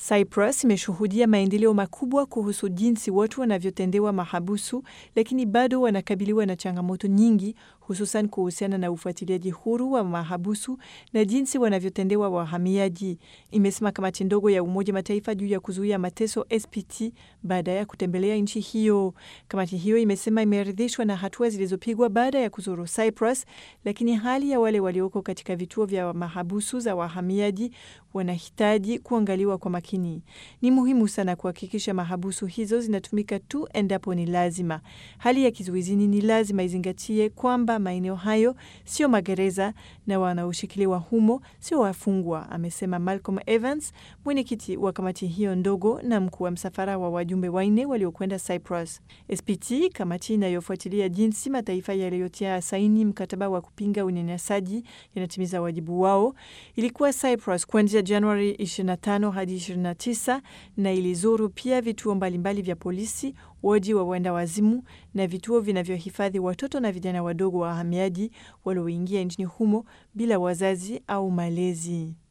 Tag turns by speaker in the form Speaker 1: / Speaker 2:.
Speaker 1: Cyprus imeshuhudia maendeleo makubwa kuhusu jinsi watu wanavyotendewa mahabusu, lakini bado wanakabiliwa na changamoto nyingi, hususan kuhusiana na ufuatiliaji huru wa mahabusu na jinsi wanavyotendewa wahamiaji, imesema kamati ndogo ya Umoja Mataifa juu ya kuzuia mateso SPT baada ya kutembelea nchi hiyo. Kamati hiyo imesema imeridhishwa na hatua zilizopigwa baada ya kuzuru Cyprus, lakini hali ya wale walioko katika vituo vya mahabusu za wahamiaji wanahitaji kuangaliwa kwa makini. Ni muhimu sana kuhakikisha mahabusu hizo zinatumika tu endapo ni lazima. Hali ya kizuizini ni lazima izingatie kwamba maeneo hayo sio magereza na wanaoshikiliwa humo sio wafungwa, amesema Malcolm Evans, mwenyekiti wa kamati hiyo ndogo na mkuu wa msafara wa wajumbe wanne waliokwenda Cyprus. SPT, kamati inayofuatilia jinsi mataifa yaliyotia saini mkataba wa kupinga unyanyasaji yanatimiza wajibu wao, ilikuwa Cyprus kuanzia Januari 25 hadi 29 na ilizuru pia vituo mbalimbali vya polisi, wodi wa wenda wazimu na vituo vinavyohifadhi watoto na vijana wadogo wa wahamiaji walioingia nchini humo bila wazazi au malezi.